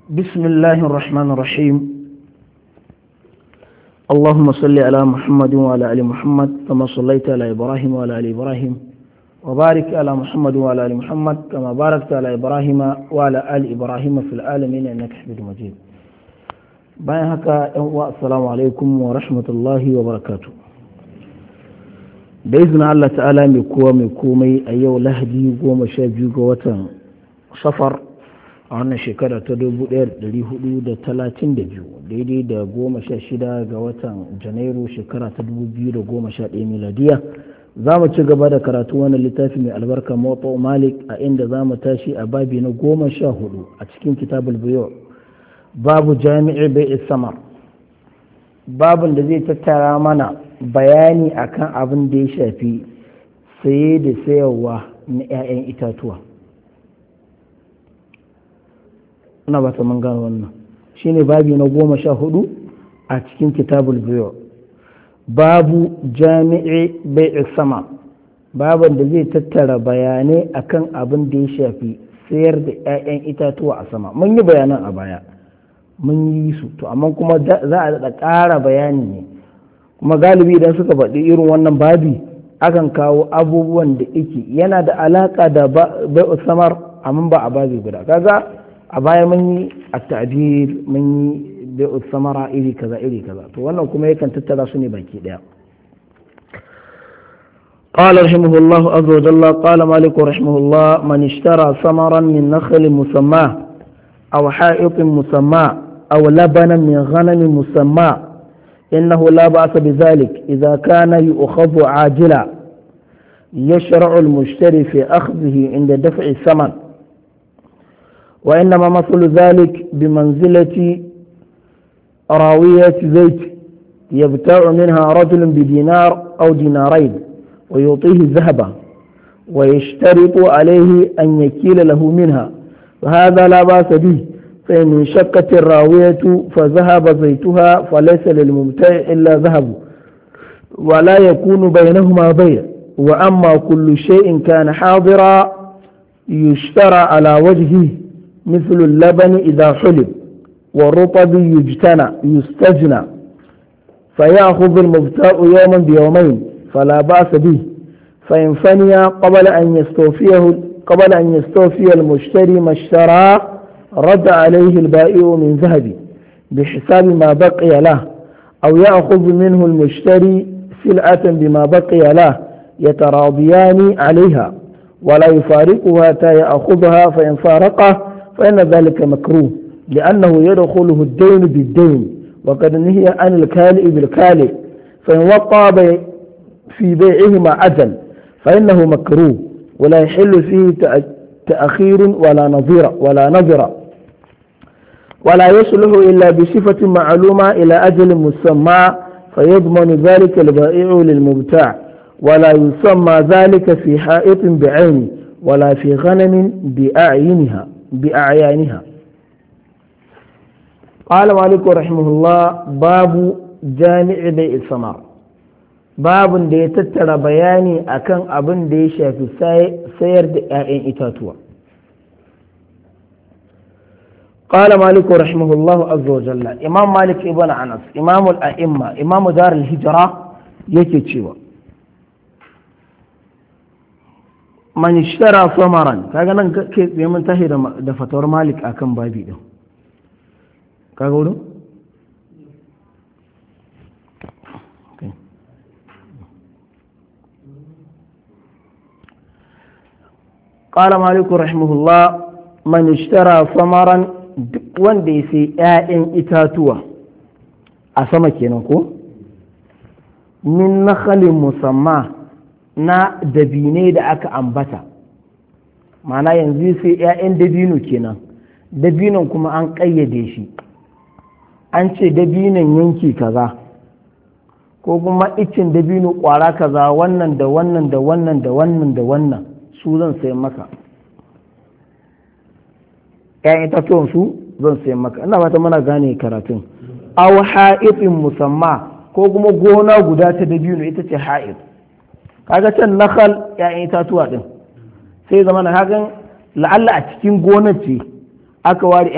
بسم الله الرحمن الرحيم اللهم صل على محمد وعلى ال محمد كما صليت على ابراهيم وعلى ال ابراهيم وبارك على محمد وعلى ال محمد كما باركت على ابراهيم وعلى ال ابراهيم في العالمين انك حميد مجيد bayan haka yan uwa assalamu alaikum wa rahmatullahi wa barakatu da izinin Allah ta'ala mai kowa mai komai a yau lahadi goma sha biyu ga watan safar a wannan shekara ta dubu ɗaya da ɗari hudu da talatin da biyu daidai da goma sha shida ga watan janairu shekara ta dubu biyu da goma sha ɗaya miladiya za mu ci gaba da karatu wannan littafi mai albarka mawata malik a inda za mu tashi a babi na goma sha hudu a cikin kitabul biyu babu jami'i bai samar babin da zai tattara mana bayani akan abin da ya shafi saye da sayarwa na 'ya'yan itatuwa ina ba ta mun gano wannan shine babi na goma sha hudu a cikin kitabul biyu babu jami'i bai sama babin da zai tattara bayanai akan abin da ya shafi sayar da 'ya'yan itatuwa a sama mun yi bayanan a baya mun yi su to amma kuma za a daɗa ƙara bayani ne kuma galibi idan suka faɗi irin wannan babi akan kawo abubuwan da ike yana da alaƙa da bai samar amma ba a babi guda kaga a baya mun yi a ta'bir mun yi bai samara iri kaza iri kaza to wannan kuma yakan tattara su ne baki ɗaya قال رحمه الله عز وجل قال مالك رحمه الله من اشترى ثمرا من نخل مسماه أو حائط مسمى أو لبنا من غنم مسمى إنه لا بأس بذلك إذا كان يؤخذ عاجلا يشرع المشتري في أخذه عند دفع الثمن وإنما مثل ذلك بمنزلة راوية زيت يبتاع منها رجل بدينار أو دينارين ويعطيه ذهبا ويشترط عليه أن يكيل له منها فهذا لا بأس به فإن شكت الراوية فذهب زيتها فليس للمبتاع إلا ذهب ولا يكون بينهما بيع وأما كل شيء كان حاضرا يشترى على وجهه مثل اللبن إذا حلب والرطب يجتنى يستجنى فيأخذ المبتاع يوما بيومين فلا بأس به فإن فني قبل أن يستوفيه قبل أن يستوفي المشتري ما اشترى رد عليه البائع من ذهب بحساب ما بقي له أو يأخذ منه المشتري سلعة بما بقي له يتراضيان عليها ولا يفارقها حتى يأخذها فإن فارقه فإن ذلك مكروه لأنه يدخله الدين بالدين وقد نهي عن الكالئ بالكالئ فإن وقع في بيعهما أجل فإنه مكروه ولا يحل فيه تأخير ولا نظير ولا نظر ولا يصلح إلا بصفة معلومة إلى أجل مسمى فيضمن ذلك البائع للمبتاع ولا يسمى ذلك في حائط بعين ولا في غنم بأعينها بأعيانها قال مالك رحمه الله باب جامع بيع الثمر babin da ya tattara bayani akan abin da ya shafi sayar da 'ya'yan itatuwa قال مالك رحمه الله عز وجل إمام مالك ابن أنس إمام الأئمة إمام دار الهجرة yake cewa man ishtara samaran kaga nan ke tsaye mun tahi da fatawar malik akan babi din kaga wurin قال مالك رحمه الله من اشترى ثمرا duk wanda ya sai 'ya'yan itatuwa a sama kenan ko min nakhalin musamma na dabine da aka ambata mana yanzu sai 'ya'yan dabino kenan dabinon kuma an ƙayyade shi an ce dabinon yanki kaza ko kuma icin dabino ƙwara kaza wannan da wannan da wannan da wannan da wannan su zan sai maka ‘ya'yan itatuwan su zan sai maka ina fata mana gane karatun aw ha'ifin musamma ko kuma gona guda ta dabino ita ce ha'if kaga can nakal ‘ya'yan itatuwa din sai zama na hagan la'alla a cikin gonar ce aka ware